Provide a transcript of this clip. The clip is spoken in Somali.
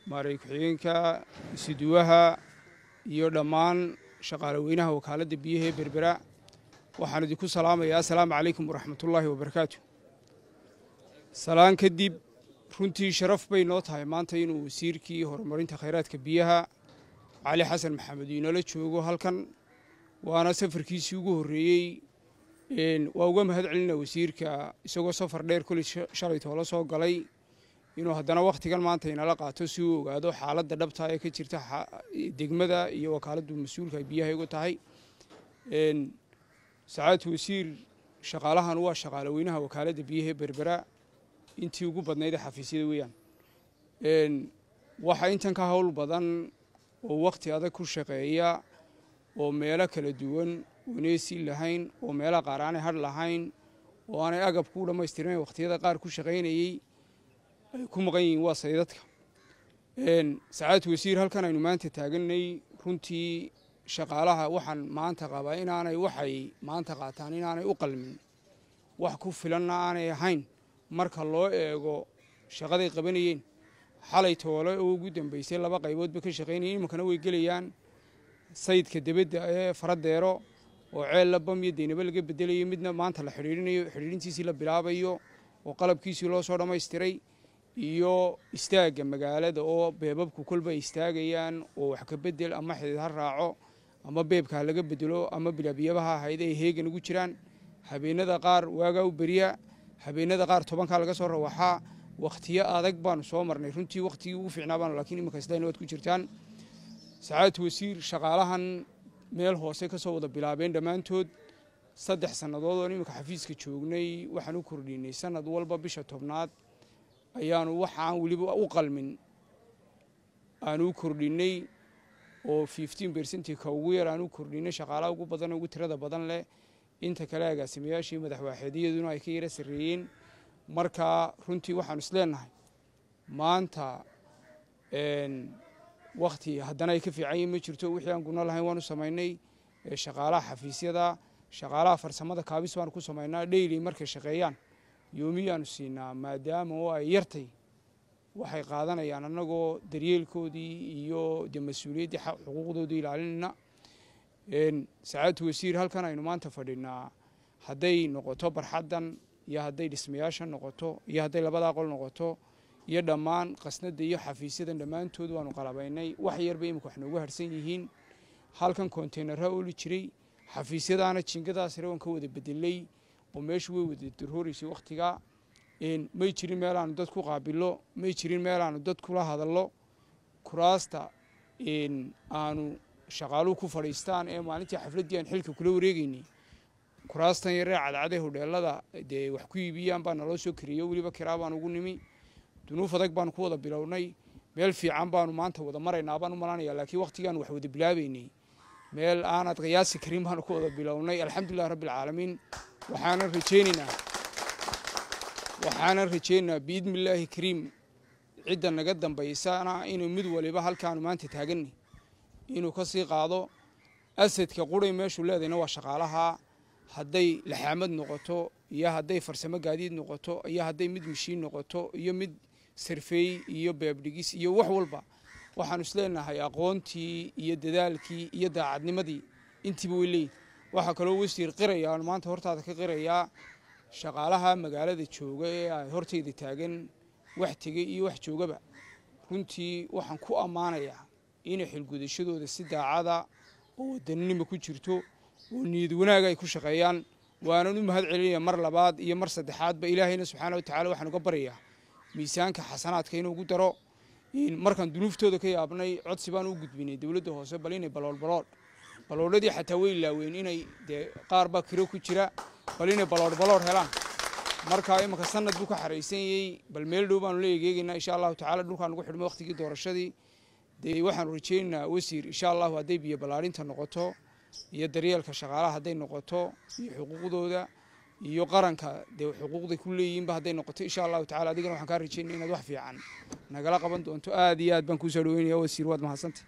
maaray ku-xigeenka isuduwaha iyo dhammaan shaqaale weynaha wakaaladda biyaha ee berbera waxaan idinku salaamayaa assalaamu calaykum waraxmatullaahi wabarakaatu salaan kadib runtii sharaf bay noo tahay maanta inuu wasiirkii horumarinta khayraadka biyaha cali xasan maxamed inoola joogo halkan waana safarkiisii ugu horreeyey waa uga mahad celina wasiirka isagoo safar dheer koley shalay toola soo galay inuu haddana wakhtigan maanta inala qaato si uu ogaado xaaladda dhabta ee ka jirta degmada iyo wakaaladdu mas-uulka biyaha igu tahay sacaadtu wasiir shaqaalahan waa shaqaale weynaha wakaaladda biyaha ee berbera intii ugu badnayd ee xafiisyada weeyaan waxaa intan ka howl badan oo wakhti adag ku shaqeeya oo meelo kala duwan oneesi lahayn oo meelaha qaar aanay hadh lahayn oo aanay agabku u dhammaystirnayn wakhtiyada qaar ku shaqaynayey ay ku maqan yihiin waa saydadka sacaadtu wasiir halkan aynu maanta taaganay runtii shaqaalaha waxaan maanta qabaa inaanay waxay maanta qaataan inaanay u qalmin wax ku filanna aanay ahayn marka loo eego shaqaday qabanayeen xalay toole oo ugu dambeysay laba qayboodba ka shaqaynayeen iminkana way gelayaan sayidka debedda ee faradeero oo ceel la bam iyo deynaba laga bedelayo midna maanta la xidhiirinayo xidhiirintiisii la bilaabayo oo qalabkiisii loo soo dhammaystiray iyo istaagga magaalada oo beebabku kolba ay istaagayaan oo wax ka bedel ama xidid ha raaco ama beebka ha laga bedelo ama bilaabiyabaha ahayd ay heegan ugu jiraan habeenada qaar waagaa u beriya habeenada qaar tobankaa laga soo rawaxaa wakhtiyo adag baanu soo marnay runtii wakhtigii ugu fiicnaa baanu lakiin iminka isdayna waad ku jirtaan sacaadatu wasiir shaqaalahan meel hoose ka soo wada bilaabeen dhammaantood saddex sannadood oon iminka xafiiska joognay waxaan u kordhinay sanad walba bisha tobnaad ayaanu waxaan weliba u qalmin aanu u kordhinay oo fifteen bercentii ka ugu yar aan u kordhinay shaqaalaha ugu badan ugu tirada badan leh inta kale agaasimayaashii madaxwaaxeedyaduna ay ka yara sarreeyeen marka runtii waxaanu isleenahay maanta wakhti haddana ay ka fiican yihin ma jirto wixii aan guna lahayn waanu samaynay shaqaalaha xafiisyada shaqaalaha farsamada kaabis baanu ku samaynaa dheyli markay shaqeeyaan yoomiyaanu siinaa maadaama oo ay yartay waxay qaadanayaan annagoo daryeelkoodii iyo de mas-uuliyaddii xuquuqdoodii ilaalinayna sacaadtu wasiir halkan aynu maanta fadhinaa hadday noqoto barxaddan iyo hadday dhismayaashan noqoto iyo hadday labada aqol noqoto iyo dhammaan qasnada iyo xafiisyadan dhammaantood waanu qalabaynay wax yarba imika wax noogu harsan yihiin halkan konteynerha oli jiray xafiisyadaana jingadaasre waan ka wada bedelay oo meeshu way wada darooreysay wakhtigaa may jirin meel aanu dad ku qaabilo may jirin meel aanu dad kula hadallo kuraasta aanu shaqaaluhu ku fadhiistaan ee maalintii xafladdii aan xilka kula wareegeynay kuraastan yaree cadcadee hodheelada dee wax ku iibiyaan baa naloo soo kariyo weliba kiraa baan ugu nimi dunuuf adag baanu ku wada bilownay meel fiican baanu maanta wada maraynaa baan u malanaya laakiin wakhtigaanu wax wada bilaabeynay meel aanad qiyaasi karin baanu ku wada bilownay alxamdulilah rabbi alcaalamiin waxaanan rajeynaynaa waxaanan rajeynaynaa biidni illaahi kariim cidda naga dambaysana inuu mid waliba halkaanu maanta taaganay inuu ka sii qaado asadka quray meeshuu leedayna waa shaqaalaha hadday laxaamad noqoto iyo hadday farsamo gaadiid noqoto iyo hadday mid mashiin noqoto iyo mid sarfeey iyo beebdhigis iyo wax walba waxaanu isleenahay aqoontii iyo dadaalkii iyo daacadnimadii intiiba way leeyihin waxaa kaloo wasiir qiraya aan maanta hortaada ka qirayaa shaqaalaha magaalada jooga ee ay hortayda taagan wax tegey iyo wax joogaba runtii waxaan ku ammaanayaa inay xilgudashadooda si daacada oo wadaninima ku jirto oo niyad wanaaga ay ku shaqeeyaan waanan u mahad celinaya mar labaad iyo mar saddexaadba ilaahayna subxaana wa tacala waxaan uga baryayaa miisaanka xasanaadka inuu ugu daro markaan dunuuftooda ka yaabnay codsi baan u gudbinay dowladda hoose bal inay baloolbaloodh baloodhadii xataa way ilaaween inay dee qaar baa kiro ku jira bal inay baloodhbaloodh helaan marka imanka sanad buu ka xaraysanyey bal meel dhow baanu la egeegeynaa insha allahu tacala dhulkaan ugu xidhmay waqtigii doorashadii dee waxaanu rajeynaynaa wasiir insha allahu hadday biyo ballaarinta noqoto iyo daryeelka shaqaalaha hadday noqoto iyo xuquuqdooda iyo qaranka dee xuquuqday ku leeyihiinba hadday noqoto insha allahu tacala adigana waxaan kaa rajeynaya inaad wax fiican nagala qaban doonto aad iyo aad baan kuusoo dhaweynaya wasiir waad mahadsantay